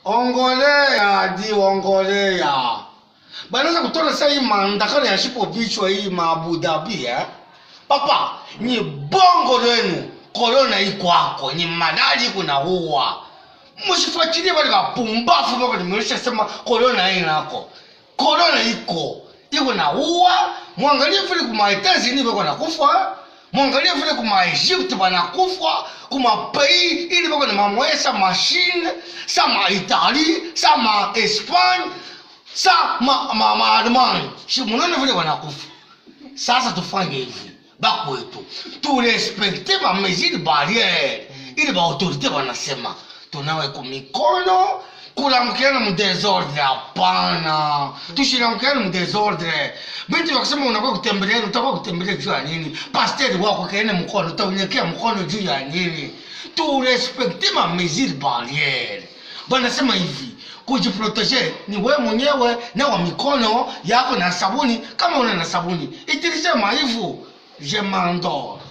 ongolea di ongolea banaweza kutola sa hii maandakano ya shipo vichwa hii maabu dhabi eh? papa ni bongo lwenu korona ikwako ni madali kuna huwa musifuatilie bale bapumbafu bako nimeisha sema korona inako korona iko iko na huwa mwangalie vile kuma Etats-Unis bako nakufa mwangalie vile kuma Egypte banakufa kuma pays ili bako na mamoye sa machine sa ma Italie sa ma Espagne sa ma ma, ma Allemagne si munaona vile wanakufa sasa tufanye hivi bakwetu turespekte bamesure barriere ili baautorité banasema tunawe kumikono kulamkiana mudesordre hapana tushilamkiana mudesordre binti wakisema unakuwa kutembelea utakuwa kutembelea juu ya nini pasteri wako kaene mkono utaonyekea mkono juu ya nini turespekte mamesure barriere banasema hivi kujiproteje ni we mwenyewe nawa mikono yako na sabuni kama una na sabuni itilisema hivyo je m'endors